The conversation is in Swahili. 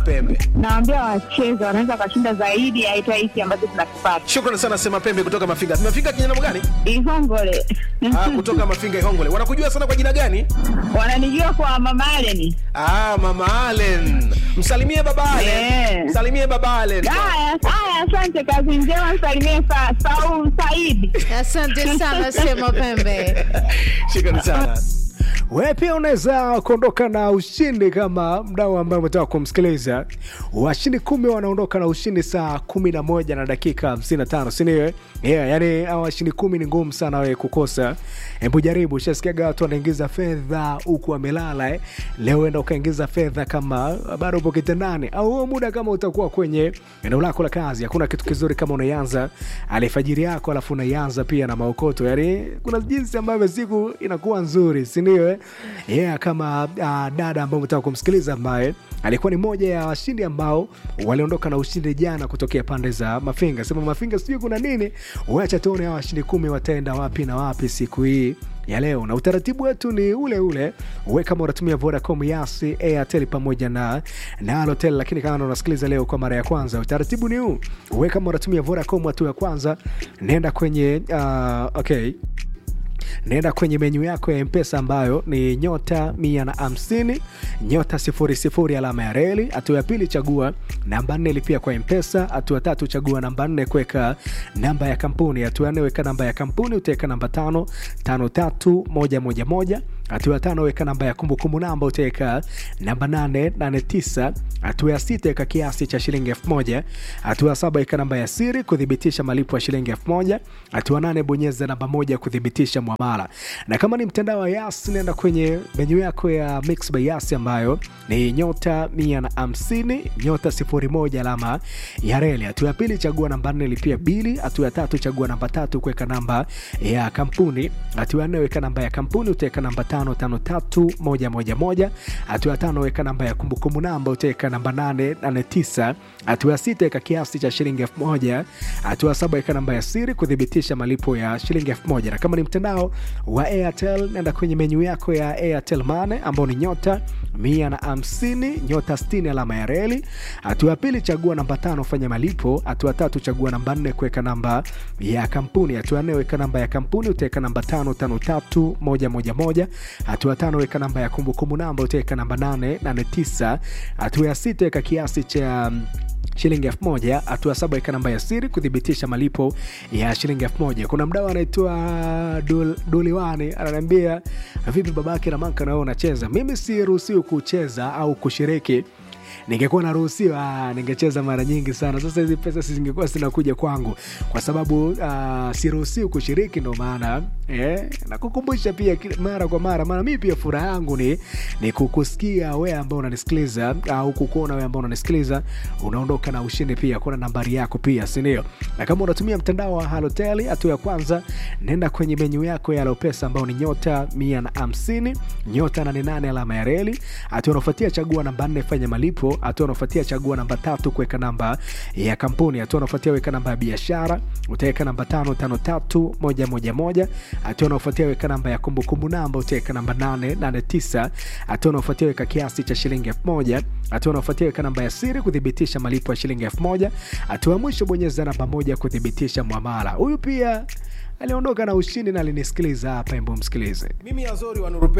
Pembe. Naambia wacheze, wanaweza wakashinda zaidi ya hata hiki ambacho tunakipata. Shukrani sana Sema Pembe kutoka Mafinga. Mafinga kijana gani? Ihongole Ah, kutoka Mafinga Ihongole. Wanakujua sana kwa jina gani? wananijua kwa Mama Allen. Ah, Mama Allen. Msalimie baba Allen. Yeah. Msalimie baba Allen. Haya, haya, asante, kazi njema. Msalimie sa, Saul Saidi. Asante sana Sema Pembe. Shukrani sana. Wewe pia unaweza kuondoka na ushindi kama mdau ambaye umetaka kumsikiliza. Washindi kumi wanaondoka na ushindi saa kumi na moja na dakika hamsini na tano sindio? Yeah, yani hawa washindi kumi ni ngumu sana wewe kukosa. Hebu jaribu, ushasikiaga watu wanaingiza fedha huku wamelala eh. Leo enda ukaingiza fedha kama bado upo kitandani, au huo muda kama utakuwa kwenye eneo lako la kazi. Hakuna kitu kizuri kama unaianza alfajiri yako alafu unaianza pia na maokoto. Yani kuna jinsi ambavyo siku inakuwa nzuri, si ndio? Eh? Yeah, kama uh, dada ambaye umetaka kumsikiliza ambaye alikuwa ni moja ya washindi ambao waliondoka na ushindi jana kutokea pande za Mafinga. Sema Mafinga, sijui kuna nini. Wacha tuone hawa washindi kumi wataenda wapi na wapi siku hii ya leo, na utaratibu wetu ni ule ule. We kama unatumia Vodacom, Yasi, Airtel pamoja na na Halotel, lakini kama unasikiliza leo kwa mara ya kwanza, utaratibu ni huu. We kama unatumia Vodacom, hatua ya kwanza nenda kwenye uh, okay naenda kwenye menyu yako ya mpesa ambayo ni nyota mia na hamsini nyota sifuri sifuri alama ya reli hatua ya pili chagua namba nne lipia kwa mpesa hatua ya tatu chagua namba nne kuweka namba ya kampuni hatua ya nne weka namba ya kampuni utaweka namba tano tano tatu moja moja moja hatua ya tano weka namba ya kumbukumbu namba utaweka namba nane nane tisa hatua ya sita weka kiasi cha shilingi elfu moja hatua ya saba weka namba ya siri kuthibitisha malipo ya shilingi elfu moja hatua nane bonyeza namba moja kuthibitisha mwamala na kama ni mtandao wa yas nenda kwenye menyu yako ya mix by yas ambayo ni nyota mia na hamsini nyota sifuri moja alama ya reli hatua ya pili chagua namba nne lipia bili hatua ya tatu chagua namba tatu kuweka namba ya kampuni hatua ya nne weka namba ya kampuni utaweka namba tano tano tatu moja moja moja hatua ya tano weka namba ya kumbukumbu namba utaweka namba nane nane tisa hatua ya sita weka kiasi cha shilingi elfu moja hatua ya saba weka namba ya siri kuthibitisha malipo ya shilingi elfu moja na kama ni mtandao wa airtel nenda kwenye menyu yako ya airtel mane ambao ni nyota mia na hamsini nyota stini alama ya reli hatua ya pili chagua namba tano fanya malipo hatua ya tatu chagua namba nne kuweka namba ya kampuni hatua ya nne weka namba ya kampuni utaweka namba tano tano tatu moja moja moja hatua ya tano weka namba ya kumbukumbu namba utaweka namba nane nane tisa hatua ya sita weka kiasi cha mm, shilingi elfu moja hatua saba weka namba ya siri kuthibitisha malipo ya shilingi elfu moja kuna mdau anaitwa Dul- duliwani ananiambia vipi babake na manka nawe unacheza mimi siruhusiwi kucheza au kushiriki ningekuwa naruhusiwa ningecheza mara nyingi sana sasa hizi pesa si zingekuwa zinakuja kwangu kwa sababu uh, siruhusiwi kushiriki ndo maana eh, nakukumbusha pia kila- mara kwa mara maana mii pia furaha yangu ni, ni kukusikia wewe ambao unanisikiliza au kukuona wewe ambao unanisikiliza unaondoka na ushindi pia kuna nambari yako pia sindio na kama unatumia mtandao wa halotel hatua ya kwanza nenda kwenye menyu yako ya lopesa ambao ni nyota mia na hamsini nyota 88 alama ya reli hatua unaofuatia chagua namba nne fanya malipo hatua unaofuatia chagua namba tatu kuweka namba ya kampuni hatua unaofuatia weka namba ya biashara utaweka namba tano tano tatu moja moja moja hatua unaofuatia weka namba ya kumbukumbu namba utaweka namba nane nane tisa hatua unaofuatia weka kiasi cha shilingi elfu moja hatua unaofuatia weka namba ya siri kuthibitisha malipo ya shilingi elfu moja hatua ya mwisho bonyeza namba moja kuthibitisha mwamala huyu pia aliondoka na ushindi na alinisikiliza hapa embo msikilize Mimi Azori wa Nuru